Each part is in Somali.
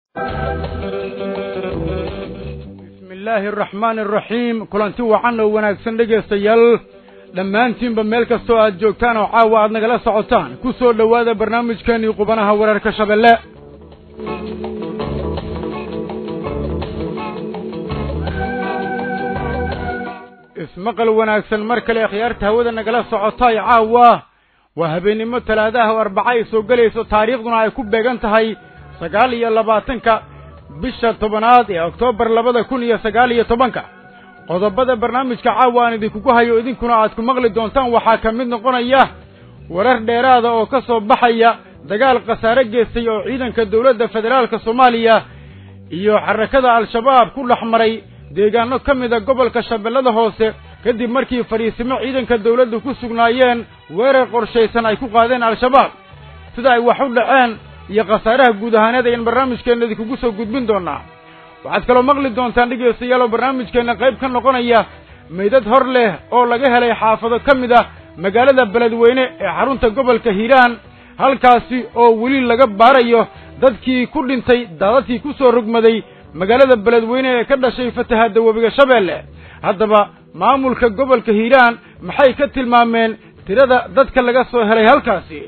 bismi illaahi araxmaani araxiim kulanti wacan oo wanaagsan dhegaystayaal dhammaantiinba meel kastoo aad joogtaan oo caawa aad nagala socotaan ku soo dhowaada barnaamijkeennii qubanaha weerarka shabeelle ismaqal wanaagsan mar kale khiyaarta hawada nagala socotaay caawa waa habeennimo talaadaha oo arbaca ay soo gelayso taariikhduna ay ku beegan tahay sagaal iyo labaatanka bisha tobanaad ee oktoobar labada kun iyo sagaal iyo tobanka qodobada barnaamijka caawa aan idinkugu hayo idinkuna aad ku maqli doontaan waxaa ka mid noqonaya warar dheeraada oo ka soo baxaya dagaal khasaare geystay oo ciidanka dowladda federaalka soomaaliya iyo xarakada al-shabaab ku dhex maray deegaano ka mida gobolka shabeellada hoose kadib markii fadhiisimo ciidanka dawladdu ku sugnaayeen weerar qorshaysan ay ku qaadeen al-shabaab sida ay wax u dhaceen iyo khasaaraha guud ahaaneed ayaan barnaamijkeenna idinkugu soo gudbin doonaa waxaad kaloo maqli doontaan dhegaystayaal oo barnaamijkeenna qayb ka noqonaya meydad hor leh oo laga helay xaafado ka mid ah magaalada beledweyne ee xarunta gobolka hiiraan halkaasi oo weli laga baarayo dadkii ku dhintay daadadkii ku soo rogmaday magaalada beledweyne ee ka dhashay fatahaadda webiga shabeelle haddaba maamulka gobolka hiiraan maxay ka tilmaameen tirada dadka laga soo helay halkaasi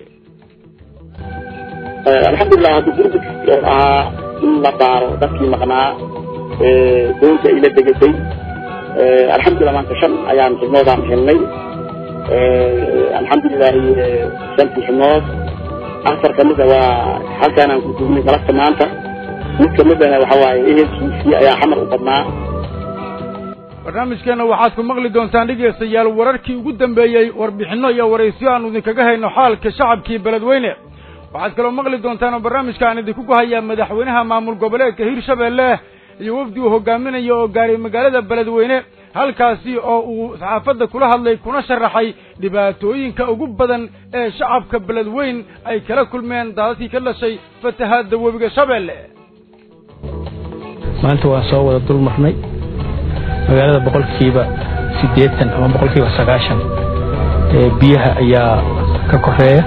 alxamdulilah hadda gurgudkii oo ahaa in la baaro dadkii maqnaa doonta ila degatay alxamdulilah maanta shan ayaan xibnoodaan helnay alxamdulilahi shantii xibnood afar kamida waa halkaanaan ku dugnay galabta maanta mid kamidana waxa waaye ehelkiisii ayaa xamar u badnaa barnaamijkeenna waxaad ku maqli doontaan dhegaystayaal wararkii ugu dambeeyey warbixinno iyo waraysiyo aanu idinkaga hayno xaalka shacabkii beledweyne waxaad kaloo maqli doontaan oo barnaamijka aan idinkugu hayaa madaxweynaha maamul goboleedka hirshabeelle iyo wafdi uu hogaaminayo oo gaaray magaalada beledweyne halkaasi oo uu saxaafadda kula hadlay kuna sharaxay dhibaatooyinka ugu badan ee shacabka beledweyn ay kala kulmeen daadadkii ka dhashay fatahaadda webiga shabeelle maanta waan soo wada dul marnay magaalada boqolkiiba siddeetan ama boqolkiiba sagaashan ee biyaha ayaa ka koreeya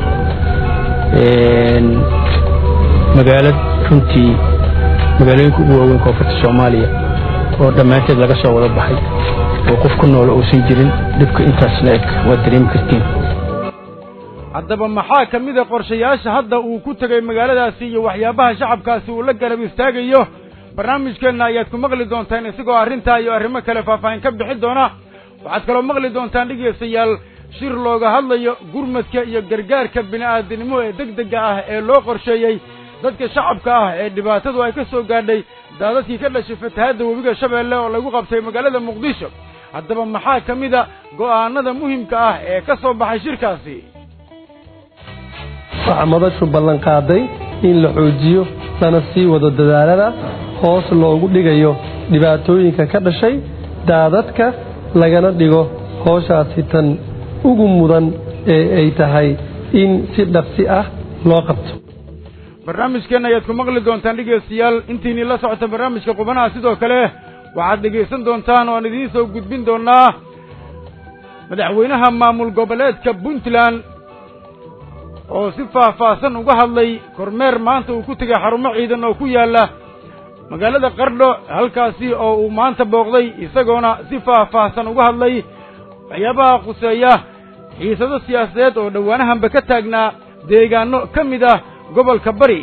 magaalad runtii magaalooyinka ugu waaweyn koonfurta soomaaliya oo dhammaanteed laga soo wada baxay oo qof ku noolo uusan jirin dhibka intaas la eg waad dareemi kartiin haddaba maxaa ka mid a qorshayaasha hadda uu ku tegay magaaladaasi iyo waxyaabaha shacabkaasi uu la garab istaagayo barnaamijkeenna ayaad ku maqli doontaan isagoo arrintaa iyo arrimo kale faahfaahin ka bixin doona waxaad kaloo maqli doontaan dhegaystayaal shir looga hadlayo gurmadka iyo gargaarka bini'aadinimo ee degdega ah ee loo qorsheeyey dadka shacabka ah ee dhibaatadu ay ka soo gaadhay daadadkii ka dhashay fatahaadda webiga shabeelle oo lagu qabtay magaalada muqdisho haddaba maxaa ka mid a go'aanada muhimka ah ee ka soo baxay shirkaasi waxaa madashu ballan qaaday in la xoojiyo lana sii wado dadaalada hoos loogu dhigayo dhibaatooyinka ka dhashay daadadka lagana dhigo hooshaasi tan ugu mudan ee ay tahay in si dhaqsi ah loo qabto barnaamijkeenna ayaad ku maqli doontaan dhegaystayaal intiinii la socota barnaamijka qubanaha sidoo kale waxaad dhegaysan doontaan oo aan idiin soo gudbin doonaa madaxweynaha maamul goboleedka puntland oo si faahfaahsan uga hadlay kormeer maanta uu ku tegay xarumo ciidan oo ku yaalla magaalada qardho halkaasi oo uu maanta booqday isagoona si faahfaahsan uga hadlay waxyaabaha khuseeya xiisado siyaasadeed oo dhowaanahanba ka taagnaa deegaano ka mid ah gobolka bari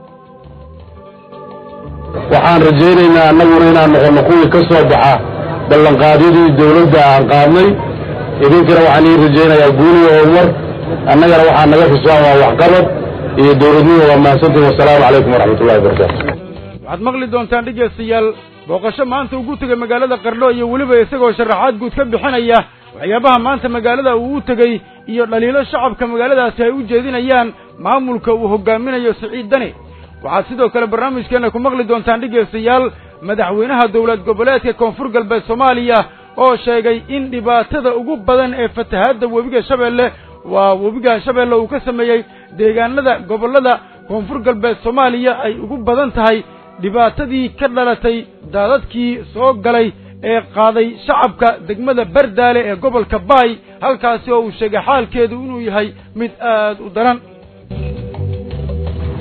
waxaan rajaynaynaa annaguna inaan noqonno kuwii ka soo baxa ballanqaadyadii dawladda aan qaadnay idinkana waxaan ii rajaynayaa guuliga horumar annagana waxaa naga xusaan waa waxqabad iyo dawladnimo waa mahadsantiin wasalaamu calaykum waraxmatullahi wabarakaatu waxaad maqli doontaan dhegaystayaal booqasho maanta ugu tegay magaalada qardho iyo weliba isagoo sharaxaad guud ka bixinaya waxyaabaha maanta magaalada uu u tegey iyo dhaliilo shacabka magaaladaasi ay u jeedinayaan maamulka uu hogaaminayo siciid dani waxaad sidoo kale barnaamijkeenna ku maqli doontaan dhegaystayaal madaxweynaha dowlad goboleedka koonfur galbeed soomaaliya oo sheegay in dhibaatada ugu badan ee fatahaadda webiga shabeelle waa webiga shabeelle uu ka sameeyey deegaanada gobollada koonfur galbeed soomaaliya ay ugu badan tahay dhibaatadii ka dhalatay daadadkii soo galay ee qaaday shacabka degmada bardaale ee gobolka baay halkaasi oo uu sheegay xaalkeedu inuu yahay mid aad u daran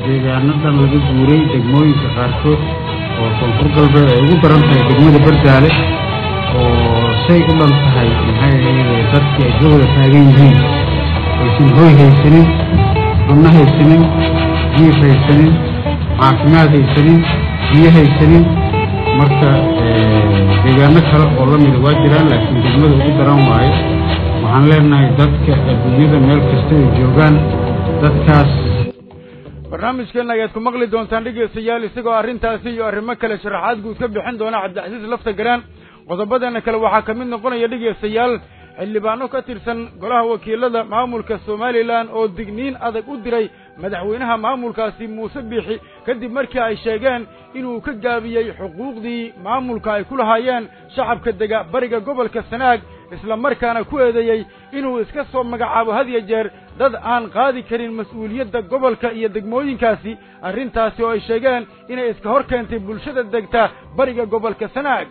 deegaanadan laga guuray degmooyinka qaarkood oo koonfur galbeed ay ugu daran tahay degmada bardaale oo say u dhan tahay maxay ahayd dadkii ay ka wada taagan yihiin aysan hoy haysanin cunno haysanin jiif haysanin caafimaad haysanin biyo haysanin marka deegaano kale oo la mida waa jiraan laakiin degmada ugu daran waaye waxaan leenahay dadka adduunyada meel kasta ay joogaan dadkaas barnaamijkeenna ayaad ku maqli doontaan dhegeystayaal isagoo arrintaasi iyo arrimo kale sharaxaad guud ka bixin doona cabdicasiis lafta garaan qodobadeena kale waxaa ka mid noqonaya dhegeystayaal xildhibaano ka tirsan golaha wakiilada maamulka somalilan oo digniin adag u diray madaxweynaha maamulkaasi muuse biixi kadib markii ay sheegeen inuu ka gaabiyey xuquuqdii maamulka ay ku lahaayeen shacabka dega bariga gobolka sanaag isla markaana ku eedeeyey inuu iska soo magacaabo had iyo jeer dad aan qaadi karin mas-uuliyadda gobolka iyo degmooyinkaasi arrintaasi oo ay sheegeen inay iska hor keentay bulshada degta bariga gobolka sanaag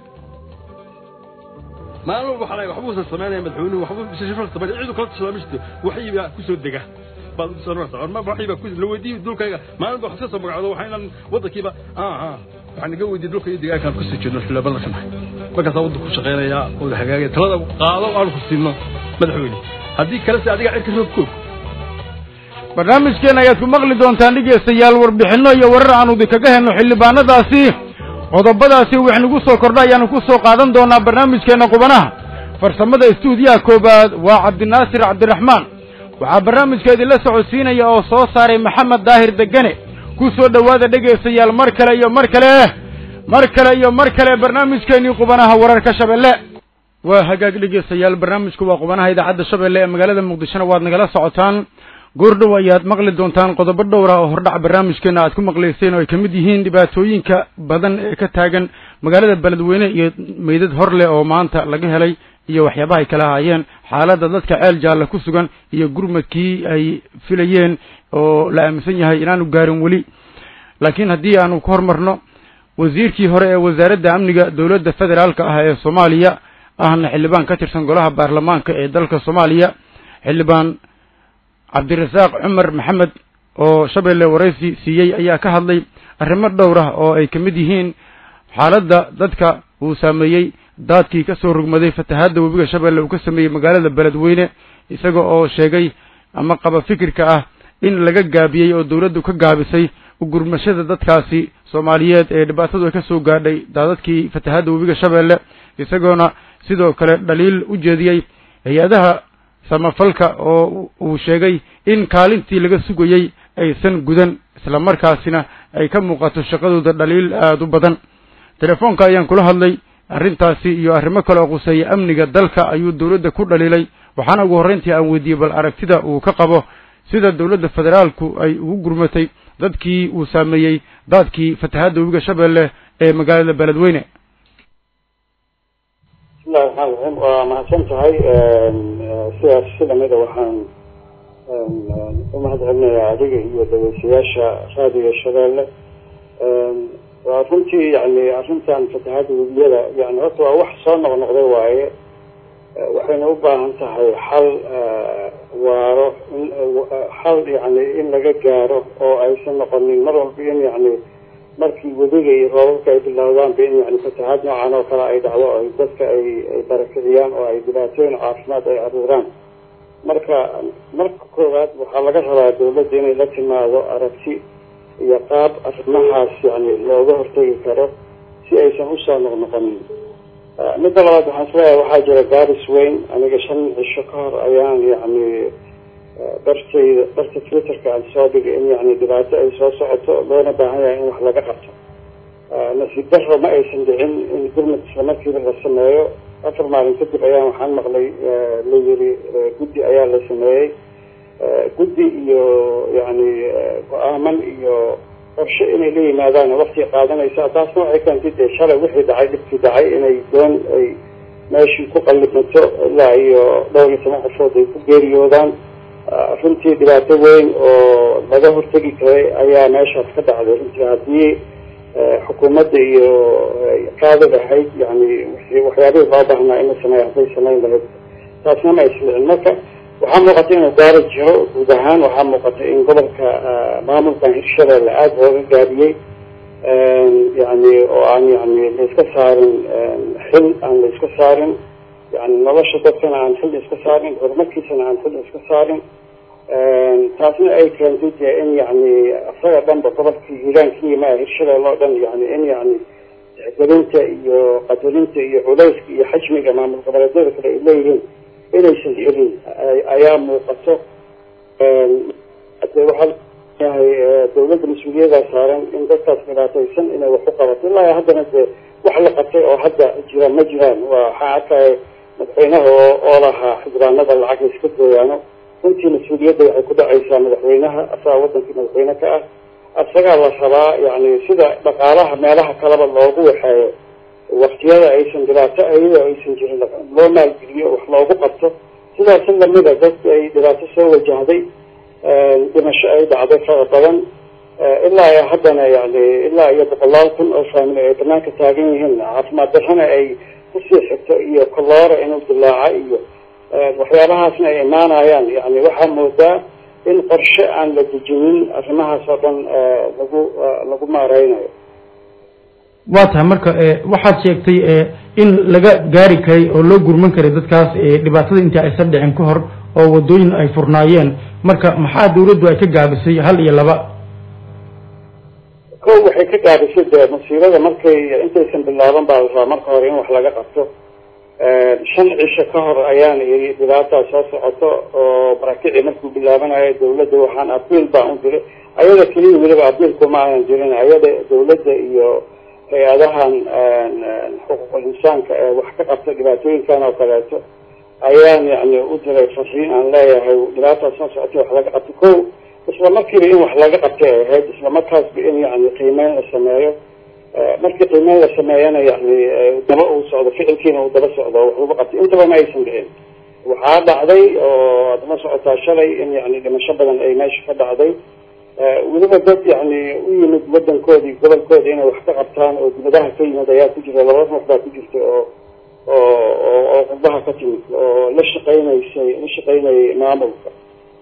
maalin walba waxaa waxba uusan samaynaya madaxweynuhu waxba shafal samaynaya ciidu kala tashadaa ma jirto waxii baa ku soo dega baad u soonaysa orma waxii baa ku la weydiiyay dhulkayga maalin walba wax ka soo magacdo waxaa inaan waddankiiba ah ah waxaan naga weydiiyey dhulka iyo deegaankaan kusoo jeedno xildhibaanada ka nahay markaasaa waddanku ku shaqaynayaa oo la hagaagaya talada qaado aanu ku siino madaxweyne haddii kale se adiga cirka roob koog barnaamijkeena ayaad ku maqli doontaan dhegeystayaal warbixinno iyo warar aanu idinkaga helno xildhibaanadaasi qodobadaasi wix nagu soo kordha ayaanu ku soo qaadan doonaa barnaamijkeenna qubanaha farsamada istuudiyaha koowaad waa cabdinaasir cabdiraxmaan waxaa barnaamijka idinla socodsiinaya oo soo saaray maxamed daahir degane ku soo dhowaada dhegaystayaal mar kale iyo mar kale mar kale iyo mar kale barnaamijkeennii qubanaha wararka shabeelle waa hagaag dhegaystayaal barnaamijku waa qubanaha idaacadda shabeelle ee magaalada muqdishona waad nagala socotaan goordhow ayaad maqli doontaan qodobo dhowra oo hordhac barnaamijkeena aad ku maqlayseen oo ay ka mid yihiin dhibaatooyinka badan ee ka taagan magaalada beledweyne iyo meydad hor leh oo maanta laga helay iyo waxyaabaha ay kala haayeen xaaladda dadka ceel jaalla ku sugan iyo gurmadkii ay filayeen oo la aaminsan yahay inaanu gaarin weli laakiin haddii aanu ku hormarno wasiirkii hore ee wasaaradda amniga dowladda federaalka ah ee soomaaliya ahna xildhibaan ka tirsan golaha baarlamaanka ee dalka soomaaliya xildhibaan cabdirasaaq cumar maxamed oo shabeelle waraysi siiyey ayaa ka hadlay arrimo dhowr ah oo ay ka mid yihiin xaaladda dadka uu saameeyey daadkii ka soo rugmaday fatahaadda webiga shabeelle uu ka sameeyey magaalada beledweyne isaga oo sheegay ama qaba fikirka ah in laga gaabiyey oo dowladdu ka gaabisay ugurmashada dadkaasi soomaaliyeed ee dhibaatadu ay ka soo gaadhay daadadkii fatahaadda webiga shabeelle isagoona sidoo kale dhaliil u jeediyey hay-adaha samafalka oo uu sheegay in kaalintii laga sugayey aysan gudan isla markaasina ay ka muuqato shaqadooda dhaliil aada u badan telefoonka ayaan kula hadlay arrintaasi iyo arrimo kale oo quseeya amniga dalka ayuu dowladda ku dhaliilay waxaana ugu horreyntii aan weydiiyey bal aragtida uu ka qabo sida dowladda federaalku ay ugu gurmatay dadkii uu saameeyey daadkii fatahaadda webiga shabeelle ee magaalada beledweyne bismillahi raxmaan raxiim waa mahadsan tahay sidaas si lamida waxaan u mahad celinayaa adiga iyo dhageystayaasha raadiga shabeelle waa runtii yani arrintan fatahaadda webiyada yani horta waa wax soo noqnoqday waaye waxayna u baahan tahay xal waaro in xal yani in laga gaaro oo aysan noqonin mar walba in yani markii webiga iyo roobabka ay bilowdaanba in yani fatahaad noocan oo kale ay dhacdo ay dadka ay ay barakiciyaan oo ay dhibaatooyin caafimaad ay aruuraan marka marka koowaad waxaa laga rabaa dawladda inay la timaado aragti iyo qaab arrimahaas yani looga hortegi karo si aysan usoo noqnoqonin midda labaad waxaan isleeyahay waxaa jira gaaris weyn aniga shan cisho ka hor ayaan yani dartayda darta twitterka aan soo dhigay in yani dhibaato ay soo socoto loona baahan yahay in wax laga qabto nasiib daro ma aysan dhicin in gurmad isla markiiba la sameeyo afar maalin kadib ayaan waxaan maqlay la yiri guddi ayaa la sameeyey guddi iyo yani go-aaman iyo qorshe inay la yimaadaan wakti qaadanaysa taasna waxay keentay dee shalay wixii dhacay dhibkii dhacay inay doon ay meeshii ku qallimato ilaa iyo dhowr iyo toban qofood ay ku geeriyoodaan runtii dhibaato weyn oo laga hortegi karay ayaa meeshaas ka dhacday runtii haddii xukuumadda iyo qaadi lahayd yani waxyaabihii loo baahnaa in la sameeyo hadday samayn lahayd taasna ma islicin marka waxaa muuqata inuu gaari jiro guud ahaan waxaa muuqata in gobolka maamulkan hirshabeelle aada looga gaabiyey yani oo aan yani laiska saarin xil aan la iska saarin yani nolosha dadkana aan xil iska saarin horumarkiisana aan xil iska saarin taasna ay keentay dee in yani isaga dhanba gobolkii hiiraan ka yimaa hirshabelle oo dhan yani in yani tixgelinta iyo qadarinta iyo culayska iyo xajmiga maamul goboleedyada kale ay leeyihiin inaysan helin ayaa muuqato de waxaa yahay dawladda mas-uuliyadaa saaran in dadkaas dhibaataysan inay wax u qabato ilaa haddana dee wax la qabtay oo hadda jira ma jiraan waxaa arkaya madaxweynaha oo oo lahaa xildhibaanada lacag iska gooyaano runtii mas-uuliyadda waxay ku dhacaysaa madaxweynaha asaga wadankii madaxweyne ka ah isagaa la rabaa yani sida dhaqaalaha meelaha kaleba loogu waxeeyo waktiyada aysan dhibaato ayadoo aysan jirin loo maalgeliyo wax loogu qabto sidaas lamida dadki ay dhibaato soo wajahday dhimasho ay dhacday fara badan ilaa iyo haddana yani ilaa iyo boqolaal kun oo faamili ay banaanka taagan yihiin caafimaad darrana ay kusii xigto iyo koloora inuu dilaaca iyo waxyaabahaasna ay imaanayaan yani waxaa moodaa in qorshe aan la dejinin arrimahaas oo dhan lagu lagu maareynayo waa tahay marka waxaad sheegtay in laga gaari karay oo loo gurman karay dadkaas dhibaatada intii aysan dhicin ka hor oo wadooyin ay furnaayeen marka maxaa dawladdu ay ka gaabisay hal iyo laba ko waxay ka gaabisay dee musiibada markay intaysan bilaaban baa la rabaa marka hore in wax laga qabto shan cisho ka hor ayaan ii dhibaataa soo socoto oo maraakici markuu bilaabanayo dawladda waxaan abiil baan u diray ayada keliya weliba abiilku ma aanan jirin ayada dawladda iyo hay-adahan xuquuqul insaanka ee wax ka qabta dhibaatooyinkan oo kaleeto ayaan yani u diray fariin aan leeyahay dhibaataa soo socotay wax laga qabto ko isla markiiba in wax laga qabtay ay ahayd isla markaasba in yani qiimeyn la sameeyo markii qiimeyn la sameeyana yani daba uu socdo ficilkiina uu daba socdo wax lagu qabtay intaba ma aysan dhicin waxaa dhacday oo aad la socotaa shalay in yani dhimasho badan ay meesha ka dhacday weliba dad yani u yimid wadankoodii gobolkooda inay wax ka qabtaan oo dibadaha ka yimid ayaa ku jira laba ruux baa ku jirta oo oo oo qurbaha ka timid oo la shaqeynaysay la shaqeynayay maamulka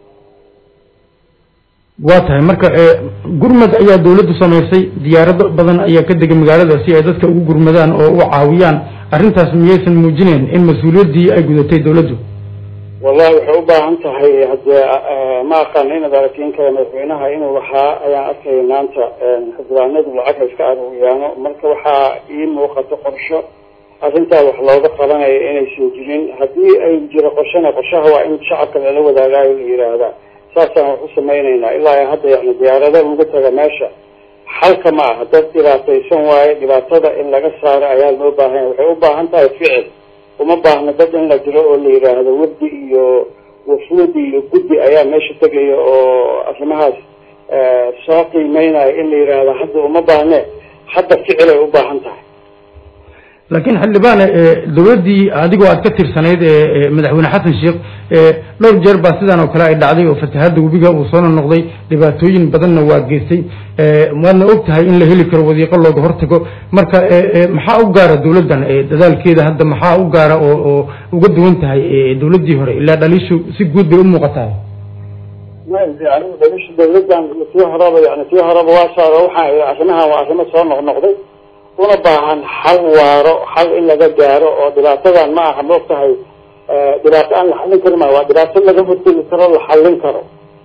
waa tahay marka gurmad ayaa dawladdu samaysay diyaarado badan ayaa ka degay magaalada si ay dadka ugu gurmadaan oo u caawiyaan arrintaas miyaysan muujinayn in mas-uuliyaddii ay gudatay dawladdu wallahi waxay u baahan tahay haddee ma aqaan inaad aragtiin kara madaxweynaha inuu lahaa ayaan arkaya maanta xildhibaanadu lacag iska aruuriyaano marka waxaa ii muuqato qorsho arrintaa wax looga qabanayo inaysan jirin haddii ay jiro qorshana qorshaha waa in shacabka lala wadaagaayo la yidhaahdaa saasaan wax u samaynaynaa ilaa hadda yani diyaarada uga taga meesha xalka ma aha dad dhibaataysan waaye dhibaatada in laga saaro ayaa loo baahanya waxay u baahan tahay ficil uma baahna dad in la diro oo la yidhaahdo wafdi iyo wafuudi iyo guddi ayaa meesha tegaya oo arrimahaas soo qiimeynaya in la yidhaahdo hadda uma baahne hadda ficil ay u baahan tahay laakiin xildhibaane dawladdii adigoo aad ka tirsanayd madaxweyne xasan sheekh dhowr jeer baa sidaan oo kale ay dhacday oo fatahadda webiga uu soo noqday dhibaatooyin badanna waa geystay waadna og tahay in la heli karo wadiiqo looga hortago marka maxaa u gaara dawladdan dadaalkeeda hadda maxaa u gaara oo oo uga duwan tahay dawladdii hore ilaa dhaliishu si guud bay u muuqataa anigu dhaliisha dawladdan tii horeba yani tii horeba waa saaro waxaa arrimahan waa arrimo soo noqnoqday una baahan xal waaro xal in laga gaaro oo dhibaatadan ma aha maog tahay dhibaato aan la xallin karin ma waa dhibaato laga hortegi karo la xallin karo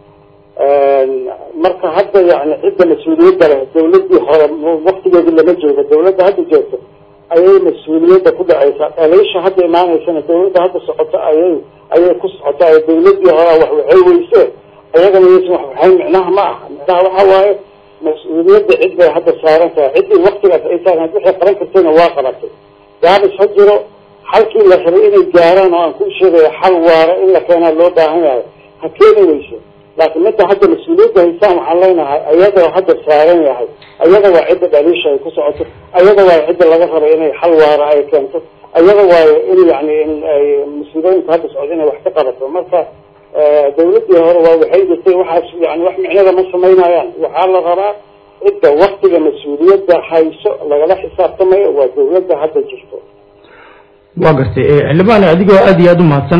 marka hadda yani cidda mas-uuliyadda leh dawladdii hore waktigeedi lama joogo dawladda hadda joogto ayay mas-uuliyadda ku dhacaysaa dhaliisha hadda imaanaysana dawladda hadda socoto ayay ayay ku socotaa ee dawladdii horea wax waxay weyse ayagana yaysan wax waxayn micnaha ma aha micnaha waxa waaye mas-uuliyadda cid bay hadda saaran tahay ciddii waktigaas ay saaran waxay qaban kartayna waa qabatay gaabis ha jiro xalkii la rabay inay gaaraan oo aan ku sheegayo xal waaro in la keenaa loo baahan yahay ha keeni weyso laakiin midda hadda mas-uuliyadda haysaan waxaan leenahay ayadoo hadda saaran yahay ayada waa cidda dhaliisha ay ku socoto ayada waayo cidda laga rabo inay xal waaro ay keento ayada waayo in yani in ay mas-uuliyooyinka hadda socdo inay wax ka qabato marka dawladdii hore waa waxay jirtay waxaas yani wax micnada ma samaynayaan waxaa la rabaa cidda waktiga mas-uuliyadda hayso lagala xisaabtamayo waa dawladda hadda jirto waa gartay xildhibaane adigoo aad iyo aada u mahadsan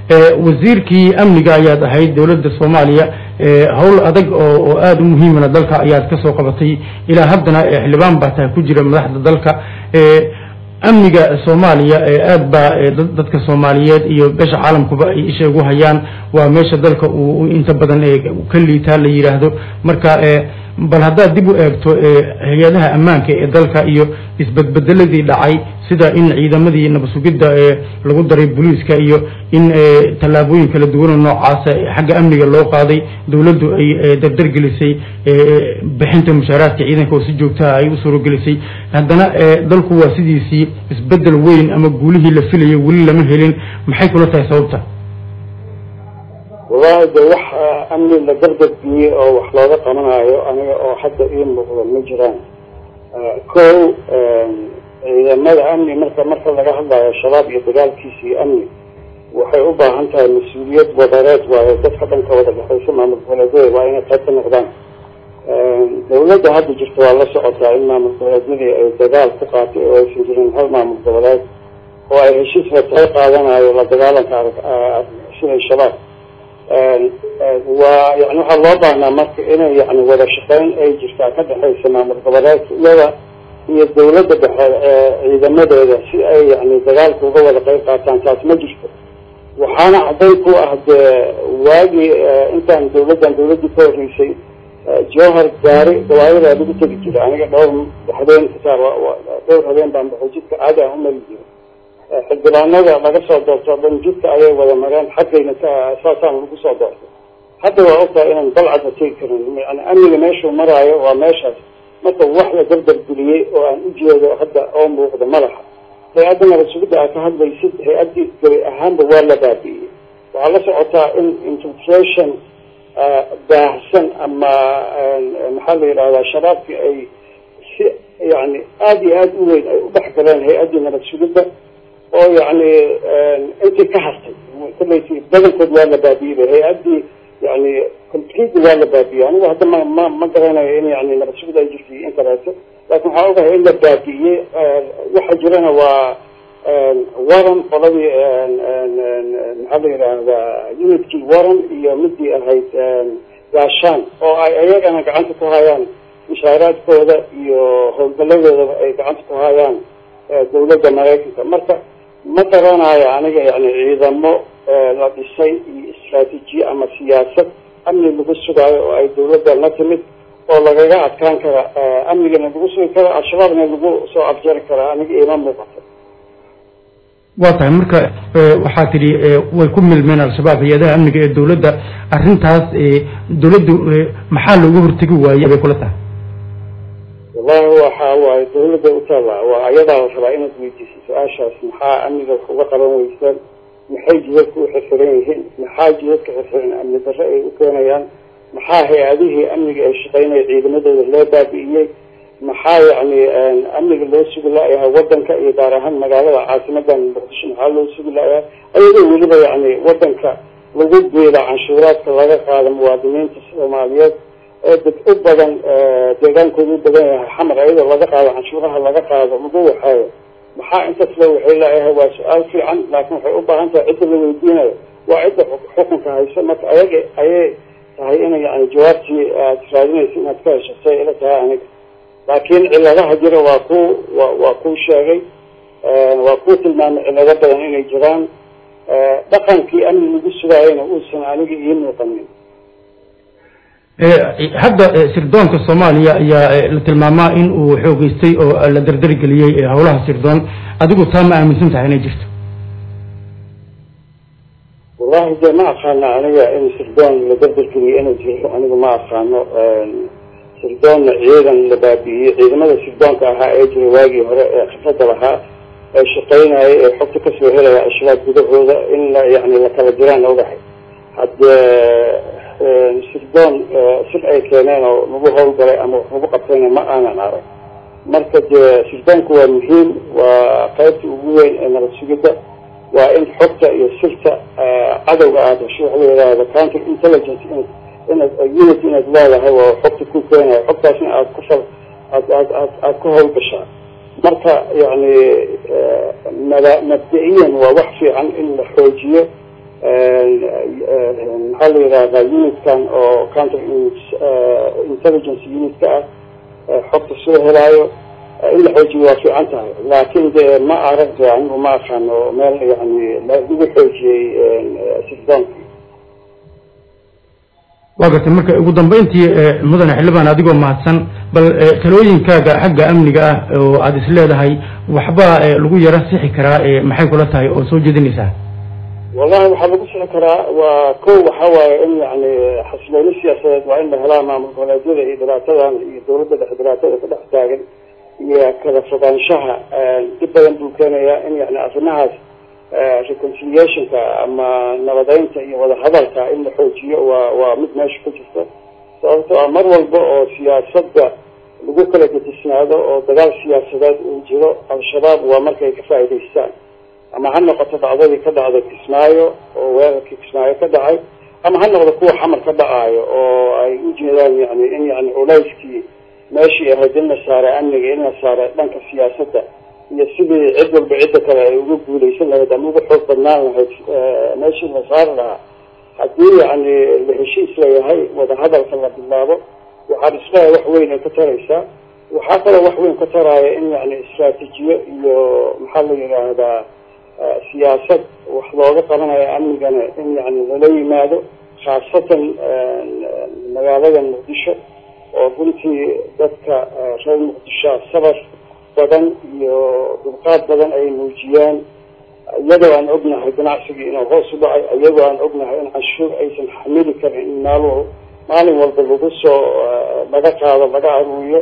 wasiirkii amniga ayaad ahayd dowladda soomaaliya howl adag oo oo aada u muhiimana dalka ayaad ka soo qabatay ilaa haddana xildhibaan baa tahay ku jira madaxda dalka amniga soomaaliya aad baa dadka soomaaliyeed iyo beesha caalamkuba ay isha ugu hayaan waa meesha dalka uu inta badan ka liitaa la yidhaahdo marka bal haddaad dib u eegto hay-adaha ammaanka ee dalka iyo isbedbedeladii dhacay sida in ciidamadii nabasugidda lagu daray booliiska iyo in tallaabooyin kala duwanoo noocaasa xagga amniga loo qaaday dowladdu ay dardargelisay bixinta mushaaraadka ciidanka oo si joogtaha ay u suuragelisay haddana dalku waa sidiisii isbedel weyn ama guulihii la filayay weli lama helin maxay kula tahay sababta wallahi de wax amni la dardarbiyey oo wax looga qabanayo aniga oo hadda ii muuqda ma jiraan ko ciidamada amni marka marka laga hadlayo shabaab iyo dagaalkiisa iyo amni waxay u baahan tahay mas-uuliyad wadareed waayo dadka dhanka wada dhexaysa maamul goboleedyada waa inay qayb ka noqdaan dawladda hadda jirta waa la socotaa in maamul goboleedyadii ay dagaal ku qaatay oo aysan jirin hal maamul goboleed oo ay heshiis ratay qaadanayo la dagaalanka sida shabaab waa yani waxaa loo baahnaa marka inay yani wada shaqeyn ay jirtaa ka dhexaysa maamul goboleedyada iyo dawladda dhexe ciidamadeeda si ay yani dagaalka uga wada qayb qaataan taas ma jirto waxaana cadday ku ah dee waagii intaan dawladdan dawladdii ka horreysay jowhar gaari gawaaridaa lagu tegi jiray aniga dhowr habeen kutaar dhowr habeen baan baxay jidka caadi aan umari jiray xildhibaanada laga soo doorto o dhan jidka ayay wada mareen xaggayna saasaan lagu soo doortay hadda waa ogtahay inaan balcadda tegi karin yani amniga meeshuu maraayo waa meeshaas marka wax la dardargeliyey oo aan ujeedo hadda oo muuqda ma laha hay-adda nabasugidda aad ka hadlaysid hay-addii gabi ahaanba waa la baabi'iyey waxaa la socotaa in infiltration baahsan ama maxaa la yidhahdaa shabaabkii ay si yani aada iyo aada u weyn ay u dhex galeen hay-addii nabadsugidda oo yani intii ka hartay kullayti badankood waa la baabi'iyey hay-addii yani completely waa la baabi'iyey anigu hadda ma ma ma garanayo in yani nabadsugid ay jirto in kaleeto laakin waxaa ogahay in la baabi'iyey waxa jirana waa waran qoladii maxaa la yidhaahdaa unitkii waran iyo midii ahayd gaashaan oo ay ayagana gacanta ku hayaan mushaaraadkooda iyo howlgaladoodaba ay gacanta ku hayaan dawladda maraykanka marka ma garanayo aniga yani ciidamo la dhisay iyo istraatiijiye ama siyaasad amni lagu sugaayo oo ay dawladda la timid oo lagaga adkaan kara amnigana lagu sugi karo al-shabaabna lagu soo afjari karaa aniga ima muuqato waa tahay marka waxaa tidhi way ku milmeen al-shabaab hay-adaha amniga ee dawladda arrintaas dawladdu maxaa looga hortegi waayey bay kula tahay wallahi waxa waaye dawladda utaalla waa ayadaa la rabaa inaad weydiiso su-aashaas maxaa amniga wax uga qaban weysaan maxay jidadka u xirxiran yihiin maxaa jidadka xirxiran amni darre ay u keenayaan maxaa hay-adihii amniga ay shaqeynaya ciidamadooda loo baabi'iyey maxaa yani amniga loo sugi la-yahay wadanka iyo gaar ahaan magaalada caasimadan muqdisho maxaa loo sugi la-yahay ayadoo weliba yani wadanka lagu biila canshuuraadka laga qaado muwaadiniinta soomaaliyeed ee dad u badan deegaankooda u badan yahay xamar ayadoo laga qaado canshuuraha laga qaado lagu waxeeyo maxaa intaas loo waxay la-yahay waa su-aal fiican laakin waxay u baahan tahay cidda la weydiinayo waa cidda xukunka haysa marka ayaga ayay tahay ina yani jawaabtii aad raadinaysa inaad ka hesho say ila tahay aniga laakiin ciladaha jira waa ku wa waa kuu sheegay waa kuu tilmaamay cilado badan inay jiraan dhaqankii amni lagu sugaayana uusan aniga ii muuqanin hadda sirdoonka soomaaliya ayaa la tilmaamaa in uu xoogeystay oo la dardargeliyey howlaha sirdoon adigu taa ma aaminsan tahay inay jirto wallahi de ma aqaano aniga in sirdoon la dardargeliyo inay jirto anigu ma aqaano sirdoonna ciidan la baabi'iyey ciidamada sirdoonka ahaa ee jiray waagii hore ee khifradda lahaa ee shaqeynaya ee xogta kasoo helaya al-shabaab gudahooda in la yani la kala diraan ogahay haddee sirdoon sir ay keeneen oo lagu howlgalay ama wax lagu qabtayna ma aanan arag marka dee sirdoonku waa muhiim waa qaybta ugu weyn ee nabad sugidda waa in xogta iyo sirta cadowga aada hesho waxa la yidhahda counter intelligence inaad unit inaad leedahay waa xogta ku keenaya xogtaasna aad ku fal aad aad aad aad ku howlgashaa marka yani mada mabda-iyan waa wax fiican in la xoojiyo maxaa la yidhahdaa unitkan oo counter intelligence unitka ah xogta soo helaayo in la xoojiyo waa fiican tahay laakin de ma aragto anigu ma aqaano meel yani lagu xoojiyey sirdoonki waa gartay marka ugu dambayntii mudane xildhibaan adigoo mahadsan bal talooyinkaaga xagga amniga ah oo aada is leedahay waxba lagu yaro sixi karaa maxay kula tahay oo soo jeedinaysaa wallahi waxaa lagu sixi karaa waa ko waxa waaye in yani xasilooni siyaasadeed waa in la helaa maamul goboleedyada iyo dhibaatadan iyo dawladda dhex dhibaatada ka dhex taagan iyo kala fogaanshaha dib badan buu keenayaa in yani arrimahaas reconciliationka ama nabadeynta iyo wadahadalka in la xoojiyo waa waa mid meesha ku jirta sababtoo ah mar walba oo siyaasadda lagu kala gedisnaado oo dagaal siyaasadeed uu jiro al-shabaab waa markay ka faa'idaystaan ama ha noqoto dhacdadii ka dhacday kismaayo oo weerarkii kismaayo ka dhacay ama ha noqdo kuwa xamar ka dhacaayo oo ay u jeedaan yani in yani culayskii meeshii ahayd in la saaray amniga in la saaray dhanka siyaasadda iyo sidii cid walba cidda kale ay uga guuleysan lahayd ama uga xoog badnaan lahayd meeshii la saari lahaa haddii yani la heshiis layahay wadahadalka la bilaabo waxaa isleeyahay wax weyn ay ka taraysaa waxaa kaloo wax weyn ka taraya in yani istraatiijiyo iyo maxaa la yidhaahdaa siyaasad wax looga qabanayo amnigana in yani lala yimaado khaasatan magaalada muqdisho oo runtii dadka reer muqdisho sabar badan iyo dulqaad badan ay muujiyaan iyadoo aan ognahay ganacsigii inuu hoos u dhacay iyadoo aan ognahay in canshuur aysan xamili karin in maal maalin walba lagu soo laga qaado laga aruuriyo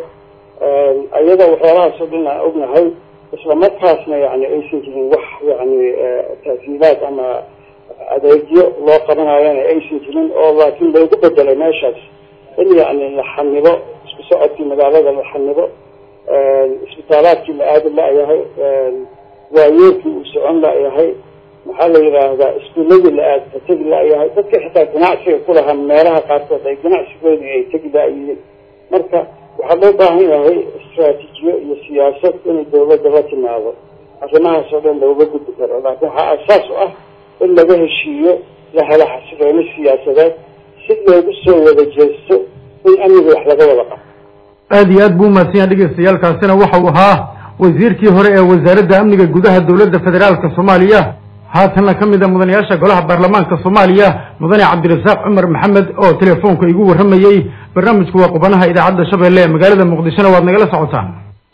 iyadoo waxyaalahaas oo dhan aan ognahay isla markaasna yani aysan jirin wax yani taasiilaad ama adeegyo loo qabanayana aysan jirin oo laakiin loogu bedelay meeshaas in yani la xanibo isku socodkii magaalada la xanibo isbitaalaadkii la aadi la-yahay waayeelkii uu socon la-yahay maxaa la yidhaahdaa iskuuladii la aad ka tegi la-yahay dadka xitaa ganacsiga ku lahaa meelaha qaarkood ay ganacsigoodii ay tegi la-yihiin marka waxaa loo baahan yahay istraatiijiyo iyo siyaasad inay dawladda la timaado arrimahaas oo dhan looga gudbi karo laakiin waxaa asaas u ah in laga heshiiyo la helo xasilooni siyaasadeed si loogu soo wada jeesto in amniga wax laga wada qabo aada iyo aad buu umahadsan yahay dhegeystayaaalkaasina waxa uu ahaa wasiirkii hore ee wasaaradda amniga gudaha dowladda federaalka soomaaliya haatanna ka mid a mudanayaasha golaha baarlamaanka soomaaliya mudane cabdirasaaq cumar maxamed oo telefoonka igu warramayey barnaamijku waa qubanaha idaacadda shabeelle ee magaalada muqdishona waad nagala socotaan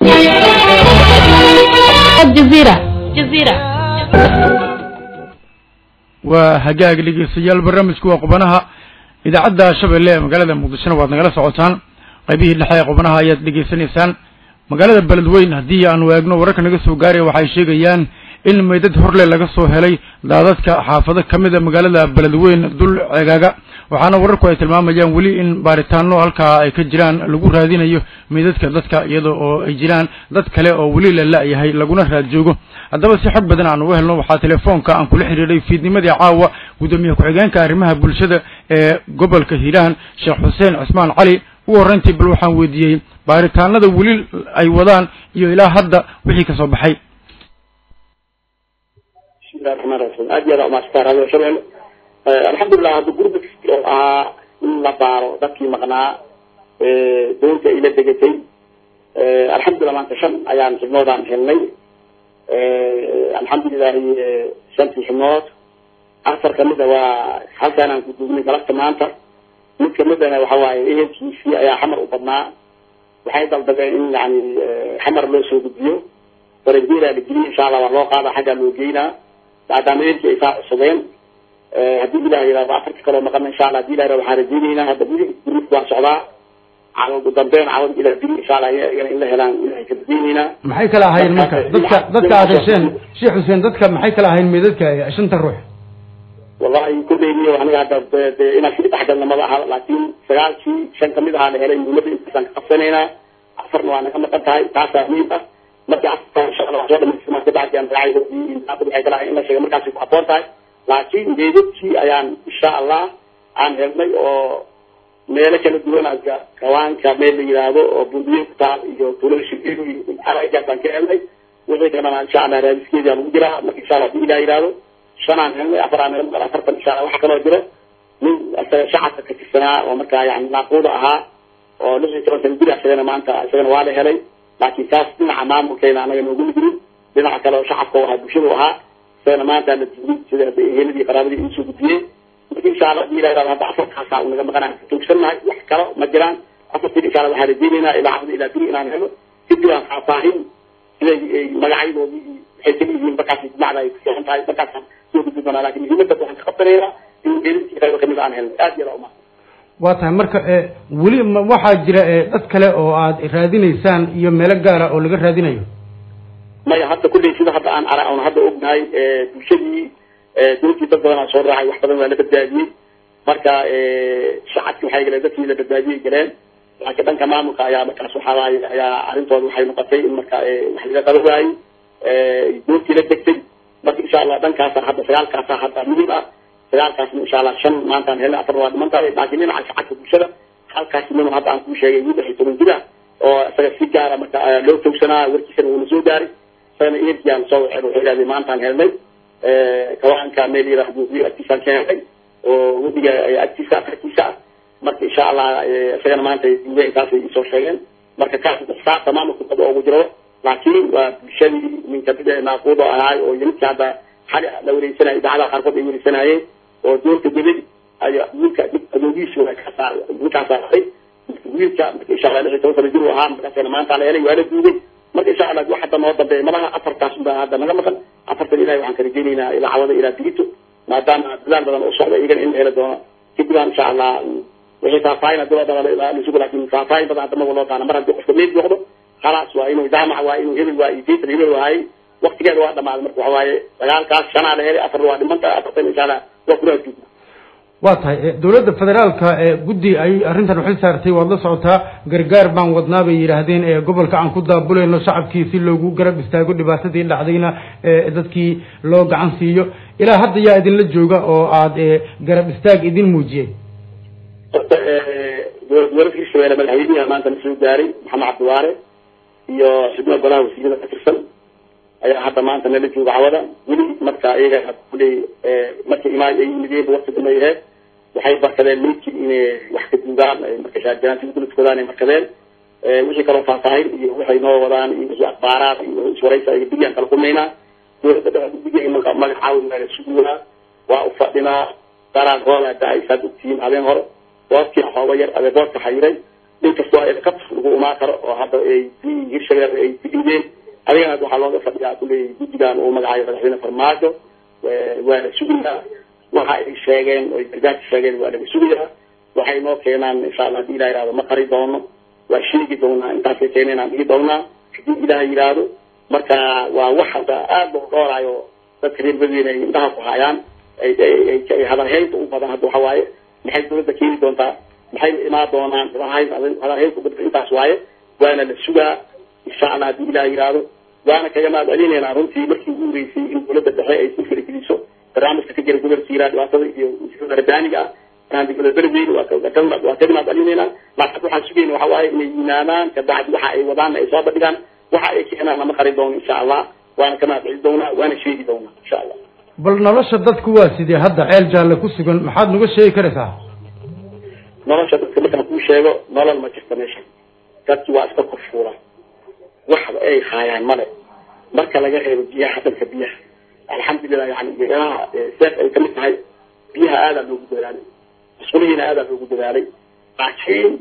waa hagaag dhegeystayaal barnaamijku waa qubanaha idaacadda shabeelle ee magaalada muqdishona waad nagala socotaan qaybihii dhexe ee qubanaha ayaad dhegeysanaysaan magaalada beledweyn haddii aanu eegno wararka naga soo gaaraya waxay sheegayaan in meydad horle laga soo helay daadadka xaafado ka mid a magaalada beledweyn dul ceegaaga waxaana wararku ay tilmaamayaan weli in baaritaano halkaa ay ka jiraan lagu raadinayo meydadka dadka iyada oo ay jiraan dad kale oo weli la la-yahay laguna raad joogo haddaba si xog badan aan uga helno waxaa telefoonka aan kula xidhiidhay fiidnimadii caawa guddoomiye ku-xigeenka arrimaha bulshada ee gobolka hiiraan sheekh xuseen cismaan cali ugu horreyntii bal waxaan weydiiyey baaritaanada weli ay wadaan iyo ilaa hadda wixii kasoo baxay bismillahi raxmaan raxiim aad iyo aad umaastaa radio shabelle alxamdulilah hadda gurba oo ahaa in la baaro dadkii maqnaa doonta ila degatay alxamdulilah maanta shan ayaan xibnoodaan helnay alxamdulilahi shantii xibnood afar kamida waa halkaan aan ku duugnay galabta maanta mid kamidana waxa waaye ehelkiisii ayaa xamar u badnaa waxay daldabeen in yani xamar loo soo gudbiyo baranjeeraa la geliyay insha allah waa loo qaada xaggaa loo geynaa maadaama ehelkii ay saa cusubeen haddii ilah yihahdo afarta kaloo maqana insha allah hadii ilah yihahdo waxaan rajeyneynaa hadda wili gurmidku waa socdaa cawal ugu dambeyn cawal ilah diri insha allah iyagana in la helaan ilahay ka rajeyneynaa maxay kala ahayn marka dadka dadka aad hesheen sheekh xuseen dadka maxay kala ahayn meydadka shanta ruux wallahi kulleyniyo aniga hadda de inaan sii dhexgalna maba aha laakiin sagaalkii shan kamid ahaa la helay muhiimada intaasaan ka qabsanaynaa afarna waa naga maqan tahay taasaa muhiim ah markii afarta insha allah soo dhamaystima kabacdi aan raacay waxay kala ahay in la sheega markaasi ku habboon tahay laakiin meedadkii ayaan insha allah aan helnay oo meelo kala duwan aga kawaanka meel la yidhaahdo oo bundiye ku taal iyo tuulada shirkidu aragaas aan ka helnay wixii kalena insha allah raadiskeedii aan ugu jiraa marka insha allah hadii ilah yidhaahdo shanaan helnay afaraan helnay afartan insha allah waxaa kaloo jiro nin isaga shacabka ka tirsanaa oo markaa yani naaquuda ahaa oo lix iyo toban sana jir isagana maanta isagana waa la helay laakiin kaas dhinaca maamulkeena anaga noogu jirin dhinaca kale oo shacabka u ahaa bulshada u ahaa isagana maanta la duulay sida eheladii qaraabadii iisoo gudbiyey marka insha allah hadii ilaha hadda afarkaasaa naga maqanaa tuugsannahay wax kalo ma jiraan afartii insha allah waxaan rajeynaynaa ilaa cabdi ilaa biri inaan helo kadib aan faahfaahin siday magacyadoodii waxay kala yihiin markaas jimacda ay kuseexan tahay markaasaan soo gudbi doonaa lakin muhiimadda waxaan ka qabsanaynaa in gelintii qaybo kamid aan helnay aad iyo uma waa tahay marka weli ma- waxaa jira dad kale oo aad raadinaysaan iyo meelo gaara oo laga raadinayo maya hadda kulley sida hadda aan ara oon hadda ognahay bulshadii dowladii dad badan aa soo raacay wax badan waa la badbaadiyey marka shacabki waxay galeen dadkii la badbaadiyey galeen laakiin dhanka maamulka ayaa markaas waxaa waaye ayaa arrintooda waxay noqotay in marka wax laga qaba waayey dowladtii la degtay marka insha allah dhankaasa hadda sagaalkaasa hadda muhiim ah sagaalkaasna insha allah shan maantaan helnay afar waa dhiman tahay laakiin dhinaca shacabka bulshada halkaas nin hadda aan kuu sheegay wiil lix iyo toban jir ah oo isaga si gaara marka loo togsanaa warkiisana uuna soo gaaray isagana ehelkiaan soo waceen wuxuu yidhahday maantaan helnay kawaanka meel yidhaahdo wiil agtiisaan ka helnay oo wadiga agtiisa afartiisa ah marka insha allah isagana maanta duuga intaasay isoo sheegeen marka kaas saasa maamulka daba ugu jiro laakiin waa bulshadii ninka mid naaquudo ahaay oo yimidkii hadda xali la wareysanayo idaacadaha qaarkood ay wareysanaayeen oo doorka gelin ayaa wiilka adoogiisi waa kaasaa wiilkaasaa haday wiilka marka insha allah lix iyo toban sana jir uu ahaa markaasna maanta la helay waa la duugay marka insha allah wax hadda noo dambeeya malaha afartaas baa hadda naga maqan afartan ilahay waxaan ka rajeynaynaa ilaa cawada ilaa digito maadaama dadaal badan oo socda iyagana in la heli doono kadib aan insha allah wixii faahfaahin hadii loo daba lisugu laakin faahfaahin badan hadda maga loo baana mar haddii qofka meed noqdo khalaas waa inuu jaamac waa inuu hebel waa iyo jaytan hebel waayey waktigeeda waa dhamaaday marka waxa waaye dagaalkaas shanaa la helay afar waa dhimanta afartan insha allah waa kula joogna waa tahay dowladda federaalka guddi ay arrintan uxil saartay waad la socotaa gargaar baan wadnaa bay yidhaahdeen gobolka aan ku daabulayno shacabkii si loogu garab istaago dhibaatadii dhacdayna dadkii loo gacan siiyo ilaa hadda yaa idinla jooga oo aad garab istaag idin muujiyey horta dowlad hirshabelle madaxweyniha maanta la soo gaaray maxamed cabdiwaare iyo xubno golaha wasiirada ka tirsan ayaa hadda maanta nala jooga cawada weli marka iyaga kuley marka imaad ay yimideen waqti dambe aheed waxay barkadeen meydkii inay wax ka duugaan marka shaarjanaantii duladkoodaan ay markadeen wixii kaloo faahfaahin iyo waxay noo wadaan iyo wixii akhbaaraad iyo iswaraysa ay biyaan kala kulmaynaa dowladda dhexe guddiga marka magacaawin waa la suguyaa waa u fadhinaa daraan hoola da-ay saad ogtihiin habeen hore boodkii xooga yar adee boodka xayiray nin kastoo ka lagu imaan karo oo hadda ay hirshabelle ay digideen adigana waxaa looga fadhiyaa kuley guddigan uu magacayo madaxweyne farmaajo waa la sugayaa waxa ay sheegeen oy gargaarka sheegeen waa laga sugayaa waxay noo keenaan insha allah hadii ilah yihahdo ma qari doono waa sheegi doonaa intaasay keeneen aan dhigi doonaa hadii ilaah yihahdo marka waa wax hadda aada loo dhooraayo dadka reer badweyne ay indhaha ku hayaan ay hadalhaynta u badan hadda waxa waaye maxay dowladda keeni doontaa maxay imaan doonaan hadalhaynta u badan intaas waaye waana la sugaa insha allah hadii ilah yihahdo waana kaga mahad celinaynaa runtii markii ugu horeysay in dowladda dhexe ay si farigeliso barnaamijka ka jira gobolka hiiraan dhibaatada iyo rabbaaniga ah aan degmada beledweyne waa kaga mahad celinaynaa laakiin waxaan sugayna waxa waaye inay yimaadaan kabacdi waxa ay wadaan ay soo bandhigaan waxa ay keenaan lama qari doono insha allah waana ka mahad celi doonaa waana sheegi doonaa insha allah bal nolosha dadku waa sidee hadda ceel jaalle ku sugan maxaad naga sheegi karaysaa nolosha dadka markaan kuu sheego nolol ma jirta meesha dadki waa iska korfuula waxba ay haayaan male marka laga reebo biyaha dhanka biyaha alxamdulilah yani biyaha seef ay kamid tahay biyaha aadaa loogu dadaalay masquulihiina aadaa loogu dadaalay laakiin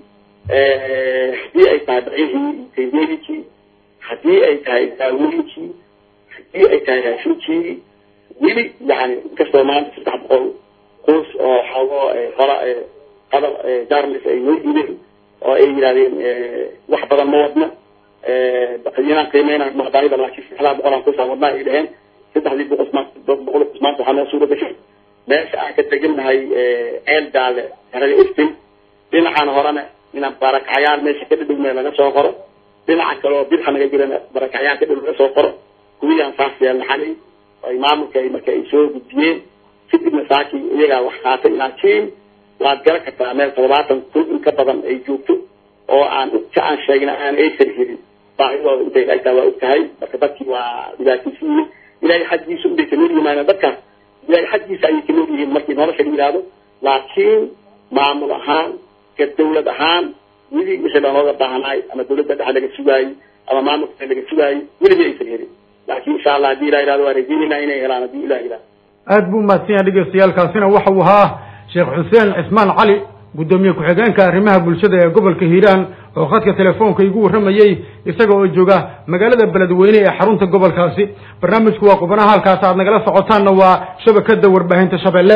hadii ay tahay bacihii taydeedikii hadii ay tahay daawooyinkii hadii ay tahay raashinkii weli yani inkastoo maanta saddex boqol qoys oo xoogo qola qadar jarlis ay noo yimeen oo ay yidhahdeen wax badan ma wadno inaan qiimeyna maqdaayada laakiin saddexdaa boqol aan kusoo wadnaa ay dhaheen saddexdii boqol boqol qus maanta waxaa noo suura gashay meesha aan ka tegannahay ceel jaalle herada iftin dhinacan horena inaan barakacyaal meesha ka dhadhowna laga soo qoro dhinaca kale oo bidxa naga jirana barakacyaal ka dhow laga soo qoro kuwiyaan saas yeelna xalay ay maamulka ay marka ay soo gudbiyeen kadibna saaki iyagaa wax qaatay laakiin waad garan kartaa meel toddobaatan kun in ka badan ay joogto oo aan inta aan sheegna aan aysan helin baahidooda intay laegtaa waa og tahay marka dadkii waa dhibaataysan yihiin ilahay xaggiisa unbay kamid yimaadeen dadkaas ilaahay xaggiisa ayay kamid yihiin markii nolosha la yidhaahdo laakiin maamul ahaan ka dawlad ahaan weli wixii lanooga baahnaay ama dawladda dhexe laga sugaayey ama maamulka laga sugaayey weligii aysan helin laakiin insha allah haddii ilah yidhahdo waa rajeynayna inay helaan haddii ilah yidhahdo aad buu umahadsan yahay dhegeystayaalkaasina waxa uu ahaa sheekh xuseen cismaan cali guddoomiye ku-xigeenka arrimaha bulshada ee gobolka hiiraan oo khadka telefoonka igu warramayey isaga oo jooga magaalada beledweyne ee xarunta gobolkaasi barnaamijku waa qubanaha halkaas aad nagala socotaanna waa shabakada warbaahinta shabeelle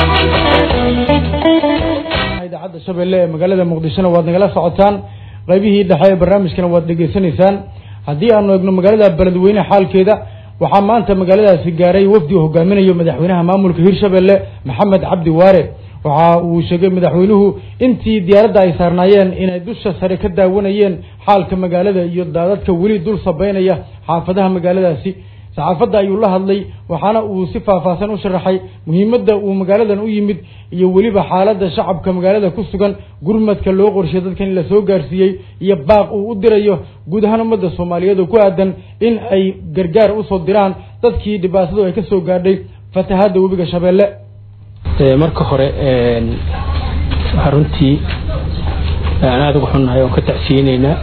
idaacadda shabeelle ee magaalada muqdishona waad nagala socotaan qaybihii dhexe ee barnaamijkana waad dhegeysanaysaan haddii aanu eegno magaalada beledweyne xaalkeeda waxaa maanta magaaladaasi gaaray wafdi uu hogaaminayo madaxweynaha maamulka hirshabelle maxamed cabdi waare waxa uu sheegay madaxweynuhu intii diyaaradda ay saarnaayeen inay dusha sare ka daawanayeen xaalka magaalada iyo daadadka weli dul sabeynaya xaafadaha magaaladaasi saxaafadda ayuu la hadlay waxaana uu si faahfaahsan u sharaxay muhiimadda uu magaaladan u yimid iyo weliba xaaladda shacabka magaalada ku sugan gurmadka loo qorshay dadkan in la soo gaarsiiyey iyo baaq uu u dirayo guud ahaan ummadda soomaaliyeed oo ku aadan in ay gargaar usoo diraan dadkii dhibaatadu ay ka soo gaadhay fatahaadda webiga shabeelle marka hore waxaa runtii aan aada uga xunnahay oon ka tacsiyeyneynaa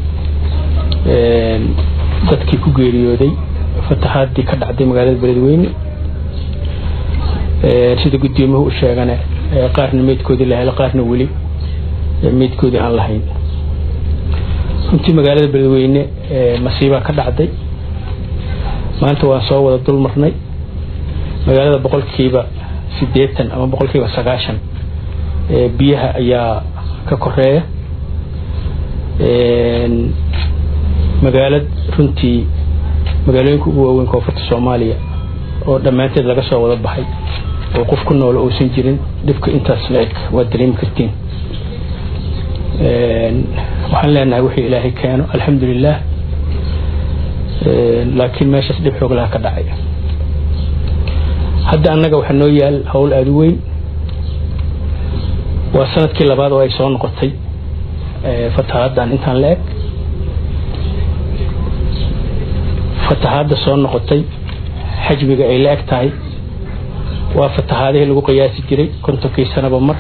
dadkii ku geeriyooday fatahaadii ka dhacday magaalada beledweyne sida guddoomiyahu u sheegane qaarna meydkoodii la helo qaarna weli meydkoodii aan lahayn runtii magaalada beledweyne masiibaa ka dhacday maanta waan soo wada dul marnay magaalada boqolkiiba sideetan ama boqolkiiba sagaashan biyaha ayaa ka koreeya magaalad runtii magaalooyinka ugu waaweyn koonfurta soomaaliya oo dhammaanteed laga soo wada baxay oo qof ku noolo uusan jirin dhibka intaas la eg waad dareemi kartiin waxaan leenahay wixii ilaahay keeno alxamdulilah laakiin meeshaas dhib xoog laha ka dhacay hadda annaga waxaa noo yaal howl aada u weyn waa sanadkii labaad oo ay soo noqotay fatahaaddan intaan la eg fatahaadda soo noqotay xajmiga ay la eg tahay waa fatahaadihii lagu qiyaasi jiray kontonkii sanaba mar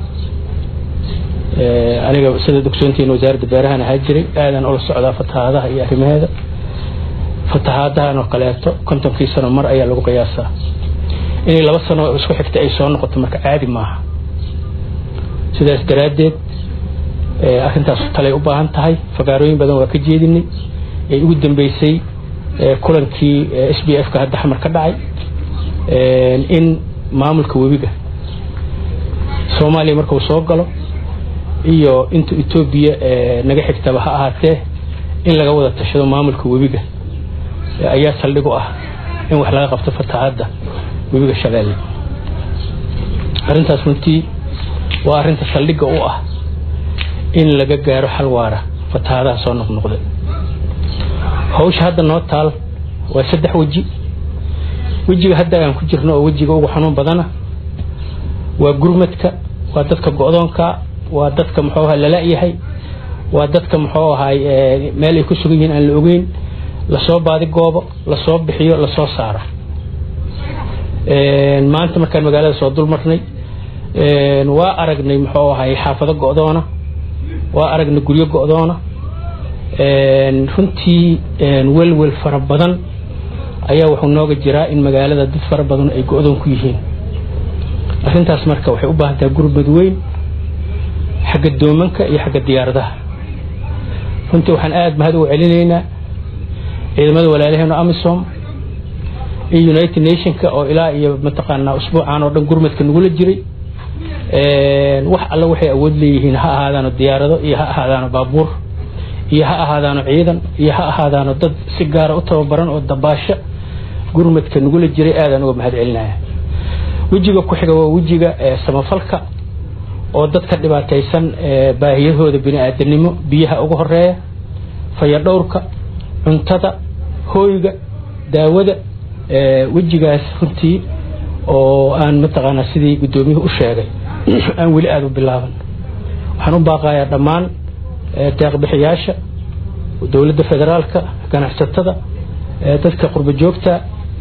aniga sida dogsoontiin wasaaradda beerahan ahaa jiray aadan ula socdaa fatahaadaha iyo arrimaheeda fatahaadahan oo kaleeto kontonkii sano mar ayaa lagu qiyaasaa inay laba sano isku xigta ay soo noqoto marka caadi maaha sidaas daraaddeed arrintaas talay u baahan tahay fagaarooyin badan waa ka jeedinay ee ugu dambeysay kulankii s b f ka hadda xamar ka dhacay in maamulka webiga soomaaliya markuu soo galo iyo inta etoobiya naga xigtaba ha ahaatee in laga wada tashado maamulka webiga ayaa saldhig u ah in wax laga qabto fatahaadda webiga shabeelle arrintaas runtii waa arrinta saldhigga u ah in laga gaaro xal waara fatahaadaha soo noqnoqday hawsha hadda noo taal waa saddex weji wejiga hadda aan ku jirno oo wejiga ugu xanuun badana waa gurmadka waa dadka go-doonka waa dadka muxuu ahaa lala-yahay waa dadka muxuu ahaay meel ay ku sugan yihiin aan la ogeyn lasoo baadi goobo lasoo bixiyo lasoo saaro maanta markaan magaalada soo dul marnay waa aragnay muxuu ahay xaafado go-doona waa aragnay guryo go-doona runtii welwel fara badan ayaa wuxuu nooga jiraa in magaalada dad fara badan ay go-doon ku yihiin arrintaas marka waxay u baahan tahay gurmad weyn xagga doomanka iyo xagga diyaaradaha runtii waxaan aada mahad ugu celinaynaa ciidamada walaalaheena amisom iyo united nationka oo ilaa iyo mataqaanaa usbuucan oo dhan gurmadka nagula jiray wax alle waxay awood leeyihiin ha ahaadaano diyaarado iyo ha ahaadaano baabuur iyo ha ahaadaano ciidan iyo ha ahaadaano dad si gaara u tababaran oo dabaasho gurmadka nagula jiray aadaan uga mahad celinaya wejiga ku xiga waa wejiga samafalka oo dadka dhibaataysan baahiyahooda bini-aadanimo biyaha uga horeeya fayadhowrka cuntada hooyga daawada wejigaas runtii oo aan mataqaanaa sidii guddoomiyuhu u sheegay aan weli aada u bilaaban waxaan u baaqayaa dhammaan deeqbixiyaasha dowladda federaalka ganacsatada dadka qurbo joogta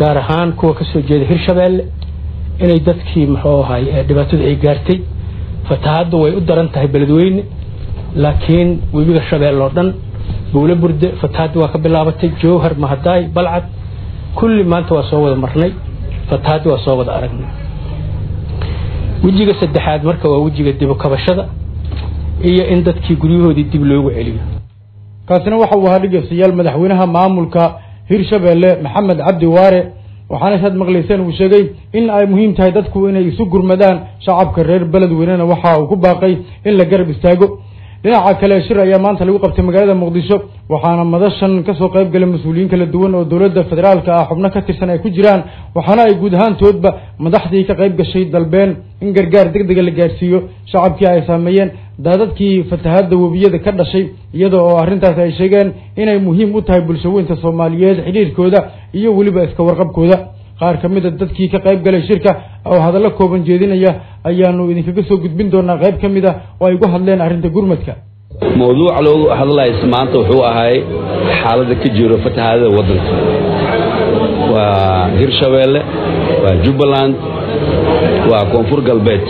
gaar ahaan kuwa ka soo jeeda hirshabeelle inay dadkii muxuu ahay dhibaatada ay gaartay fatahaaddu way u daran tahay beledweyne laakiin webiga shabeelle oo dhan buulo burde fatahaaddi waa ka bilaabatay jowhar mahadaay balcad kulli maanta waa soo wada marnay fatahaaddi waa soo wada aragnay wejiga saddexaad marka waa wejiga dibu kabashada iyo in dadkii guryahoodii dib loogu celiyo kaasina waxa uu ahaa dhegeystayaal madaxweynaha maamulka hirshabeelle maxamed cabdi waare waxaana saad maqlayseen uu sheegay in ay muhiim tahay dadku inay isu gurmadaan shacabka reer beledweynena waxa uu ku baaqay in la garab istaago dhinaca kale shir ayaa maanta lagu qabtay magaalada muqdisho waxaana madashan kasoo qayb galay mas-uuliyiin kala duwan oo dowladda federaalka ah xubno ka tirsan ay ku jiraan waxaana ay guud ahaantoodba madaxdii ka qayb gashay dalbeen in gargaar deg dega la gaarsiiyo shacabkii ay saameeyeen daadadkii fatahaadda webiyada ka dhashay iyada oo arrintaas ay sheegeen inay muhiim u tahay bulshaweynta soomaaliyeed xidhiirkooda iyo weliba iska warqabkooda qaar ka mid a dadkii ka qayb galay shirka oo hadallo kooban jeedinaya ayaanu idinkaga soo gudbin doonaa qayb ka mid a oo ay uga hadleen arrinta gurmadka mawduuca loogu hadlays maanta wuxuu ahay xaaladda ka jiro fatahaadada waddanka waa hirshabeelle waa jubbaland waa koonfur galbeed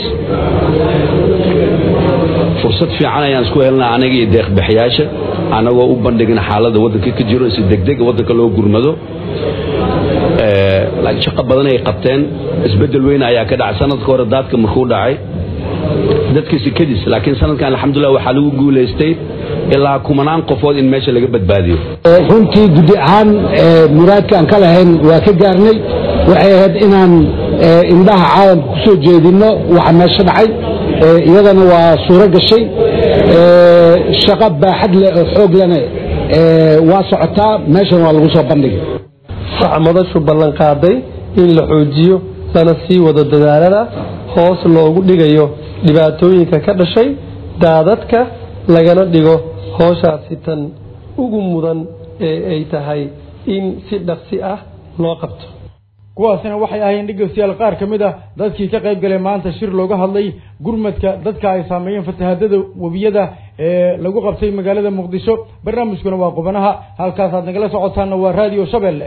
fursad fiican ayaan isku helnaa anaga iyo deeqbaxyaasha annagoo u bandhigna xaaladda waddanka ka jiro si degdega waddanka loo gurmado laakiin shaqo badan ay qabteen isbeddel weyn ayaa ka dhacay sanadka hore daadka markuu dhacay dadka sikadiis laakiin sanadkan alxamdulilah waxaa lagu guulaystay ilaa kumanaan qofood in meesha laga badbaadiyo runtii guddi ahaan muraadka aan ka lahayn waa ka gaarnay waxay ahayd inaan indhaha caalamka ku soo jeedinno waxa meesha dhacay iyadana waa suuro gashay shaqo baaxad leh oo xoog lena waa socotaa meeshan waa lagu soo bandhigay waxaa madashu ballan qaaday in la xoojiyo lana sii wado dadaalada hoos loogu dhigayo dhibaatooyinka ka dhashay daadadka lagana dhigo hooshaasi tan ugu mudan ee ay tahay in si dhaqsi ah loo qabto kuwaasina waxay ahaayeen dhegeystayaal qaar ka mid ah dadkii ka qayb galay maanta shir looga hadlay gurmadka dadka ay saameeyeen fatahaadada webiyada ee lagu qabtay magaalada muqdisho barnaamijkuna waa qubanaha halkaasaad nagala socotaana waa raadiyo shabeelle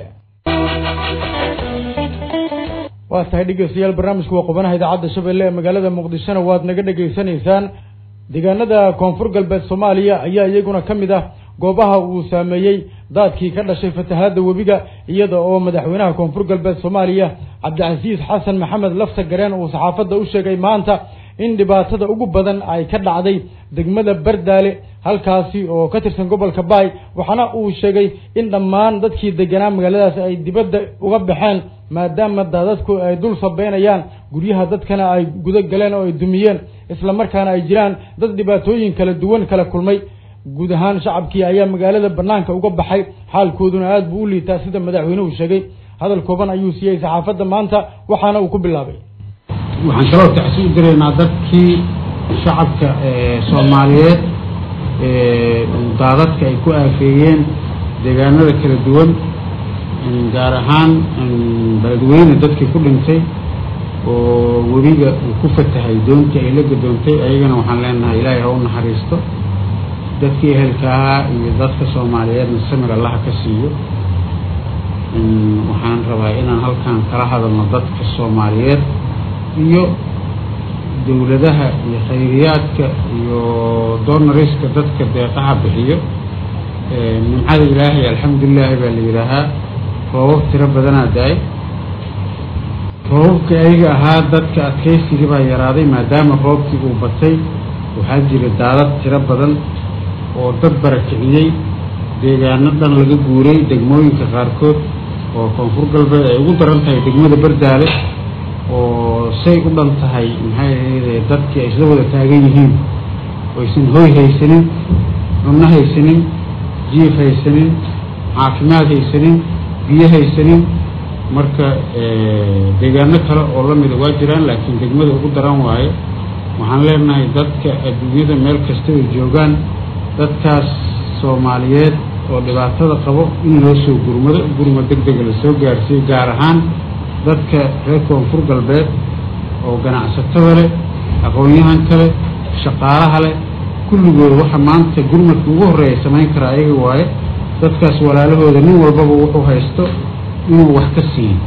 waa tahay dhegeystayaal barnaamijku waa qubanaha idaacadda shabeelle ee magaalada muqdishona waad naga dhegaysanaysaan deegaanada koonfur galbeed soomaaliya ayaa iyaguna ka mid ah goobaha uu saameeyey daadkii ka dhashay fatahaadda webiga iyada oo madaxweynaha koonfur galbeed soomaaliya cabdicasiis xasan maxamed lafta gareen uu saxaafadda u sheegay maanta in dhibaatada ugu badan ay ka dhacday degmada bardaale halkaasi oo ka tirsan gobolka baay waxaana uu sheegay in dhammaan dadkii deganaa magaaladaas ay dibadda uga baxeen maadaama daadadku ay dul sabeynayaan guryaha dadkana ay guda galeen oo ay dumiyeen isla markaana ay jiraan dad dhibaatooyin kala duwan kala kulmay guud ahaan shacabkii ayaa magaalada banaanka uga baxay xaalkooduna aad buu u liitaa sida madaxweynuhu sheegay hadal kooban ayuu siiyey saxaafadda maanta waxaana uu ku bilaabay waxaan kaloo tacsi u diraynaa dadkii shacabka soomaaliyeed daadadka ay ku aafeeyeen deegaanada kala duwan gaar ahaan beledweyne dadkii ku dhintay oo webiga uu ku fatahay doontii ay la gadoontay ayagana waxaan leenahay ilaahay ha u naxariisto dadkii ehelka ahaa iyo dadka soomaaliyeedna samir allaha ka siiyo waxaan rabaa inaan halkan kala hadalno dadka soomaaliyeed iyo dowladaha iyo khayriyaadka iyo doonariska dadka deeqaha bixiyo nimcada ilaahay alxamdulilaahi baa la yidhaahaa roobab tiro badanaa da-ay roobabka ayaga ahaa dadka adkaysigii baa yaraaday maadaama roobkii uu batay waxaa jira daadad tiro badan oo dad barakiciyey deegaano dhan laga guuray degmooyinka qaarkood oo koonfur galbeed ay ugu daran tahay degmada bardaale oo say u dhan tahay maxay ahayde dadkii ay isla wada taagan yihiin oysan hoy haysanin cunno haysanin jiif haysanin caafimaad haysanin biyo haysanin marka deegaano kale oo la mida waa jiraan laakiin degmada ugu daran waaye waxaan leenahay dadka adduunyada meel kasta ay joogaan dadkaas soomaaliyeed oo dhibaatada qabo in loo soo gurmado gurma deg dega lasoo gaarsiiyo gaar ahaan dadka reer koonfur galbeed oo ganacsatada leh aqoon-yahanka leh shaqaalaha leh kulligooda waxa maanta gurmadka ugu horreeya samayn karaa ayaga waaye dadkaas walaalahooda nin walbaba wuxuu haysto inuu wax ka siiyo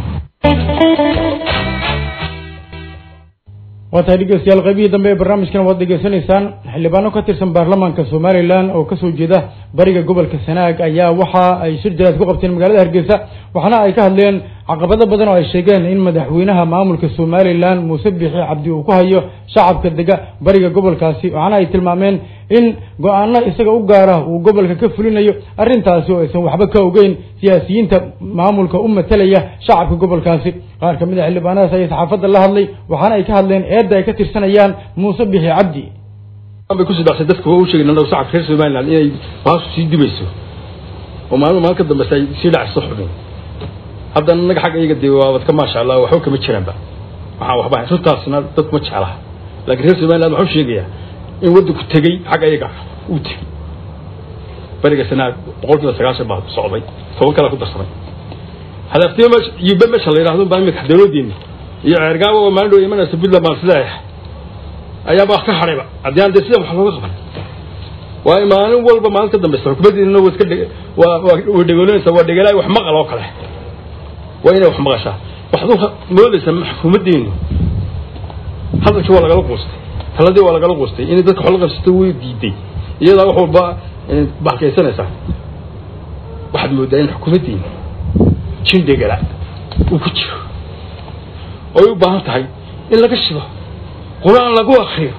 waa tahay dhegeystayaal qaybihii dambe ee barnaamijkan waad dhegeysanaysaan xildhibaano ka tirsan baarlamaanka somalilan oo kasoo jeeda bariga gobolka sanaag ayaa waxa ay shir jaraad ku qabteen magaalada hargeysa waxaana ay ka hadleen caqabado badan oo ay sheegeen in madaxweynaha maamulka somalilan muuse bixi cabdi uu ku hayo shacabka dega bariga gobolkaasi waxaana ay tilmaameen in go-aano isaga u gaara uu gobolka ka fulinayo arrintaasi oo aysan waxba ka ogeyn siyaasiyiinta maamulka u matalaya shacabka gobolkaasi qaar ka mid a xildhibaanadaas ayaa saxaafadda la hadlay waxaana ay ka hadleen eedda ay ka tirsanayaan muuse bixi cabdi bay ku sidaaqsay dadka waa u sheegay nalow shacabka reer somaliland inay baasu sii dubayso oo maalmo maalin ka dambeysa ay sii dhacayso xubin haddana annaga xagga iyaga dee waabad ka maasha allah waxba kama jiraanba waxaan waxba hayn runtaasna dadku ma jeclaha laakiin reer somaliland waxuu sheegayaa in waddanku tegey xagga iyaga uu tegey beriga sanaad boqol kiiba sagaashan baa socday toban kale ku darsamay hadaaftiima meesha yube meesha la yidhahdo baa imika dawladdeena iyo ceergaabo oo maalin dhow imanaysa puntland baan isleeyahay ayaaba ka hadhayba haddii aan dee sida wax looga qaban waa maalin walba maalin ka dambeysa xukuumaddiina waa iska dheg waa waa dhegoolonaysa waa dhegelaay wax maqal oo kale waa inay wax maqashaa waxaad u moodaysaa xukuumaddeenu hadalkii waa lagala quustay taladii waa lagala quustay inay dadka xolo qabsato way diiday iyadaa wax walba baxkaysanaysaa waxaad moodaa in xukuumaddeenu jin dhegala uu ku jiro oy u baahan tahay in laga shido qur-aan lagu akriyo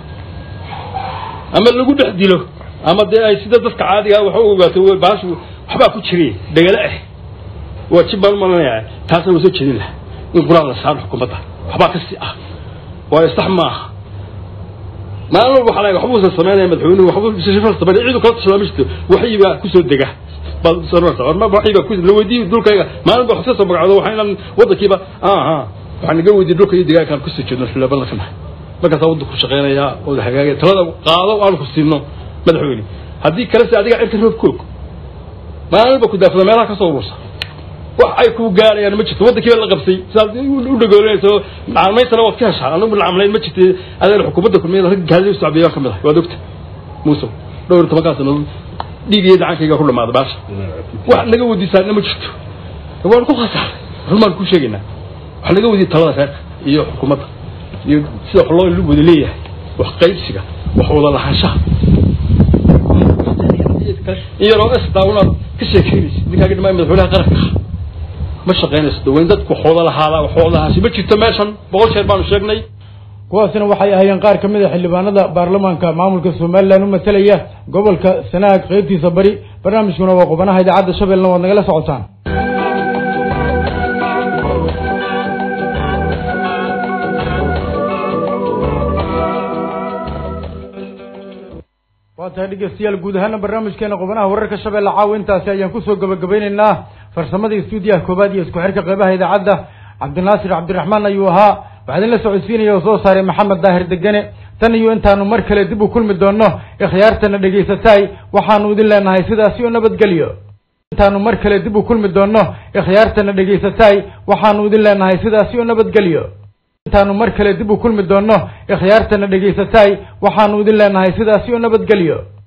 ama lagu dhex dilo ama dee ay sida dadka caadiga wax u ogaato baashu waxbaa ku jiray dhegala ah waa jib baan u malanayaa taasna waa soo jeedin laha in qur-aan la saaro xukuumadda waxbaa kasi ah waayo sax maaha maalin walba waxaa laga waxbuusan samaynaya madaxweynuhu waxbuu shifal sameynaya ciidu kala tashadaa ma jirto waxyibaa kusoo dega baad sanarta orma waxyibaa ku la weydiiyo dhulkayga maalin ba wax ka soo magacdo waxaa inaan waddankiiba aha waxaan naga weydiiyey dhulka iyo deegaankaan kusoo jeedno xildhibaanada ka nahay markaasaa waddanku shaqeynayaa oo hagaagaya talada qaado aan ku siino madaxweyne haddii kale se adiga cirka roob koog maalinba ku daafada meelaha ka soo urursa wax ay ku gaarayaan ma jirto waddankii baa la qabsay sidaad u dhagoolinayso nacamaysana waad ka heshaa anagu nacamlayn ma jirta adeen xukuumadda kulmiyada rag gaadi u socbiyaan ka mid ahay waad ogta muuse dhowr iyo tobankaa sano dhiig iyo dacankayga ku dhamaaday baasha wax naga weydiisaana ma jirto waan ku khasaaray run baan ku sheegaynaa wax naga weydiiya talada reerka iyo xukuumadda iyo sida wax loo wada leeyahay wax qaybsiga wax wada lahaanshaha in yaroo estaa unaad ka sheekeynaysa ninkaaga dhimaa madaxweynaha qaranka ma shaqaynayso daweyn dadku waxooda lahaadaa waxooda lahaasi ma jirto meeshan boqol jeer baanu sheegnay kuwaasina waxay ahaayeen qaar ka mid a xildhibaanada baarlamaanka maamulka somalilan u matalaya gobolka sanaag qeybtiisa bari barnaamijkuna waa qubanaha idaacadda shabeelna waad nagala socotaan waa tahay dhegeystayaal guud ahaana barnaamijkeena qubanaha wararka shabeelle caawa intaasi ayaan kusoo gabagabeyneynaa farsamada stuudiyaha koobaad iyo isku xirka qeybaha idaacadda cabdinaasir cabdiraxmaan ayuu ahaa waxaa idin la socodsiinaya oo soo saaray maxamed daahir degane tan iyo intaanu mar kale dib u kulmi doonno ikhyaartana dhegaysataay waxaanu idin leenahay sidaasi oo nabadgelyo intaanu mar kale dib u kulmi doonno ikhyaartana dhegaysataay waxaanu idin leenahay sidaasi oo nabadgelyo intaanu mar kale dib u kulmi doonno ikhyaartana dhegaysataay waxaanu idin leenahay sidaasi oo nabadgelyo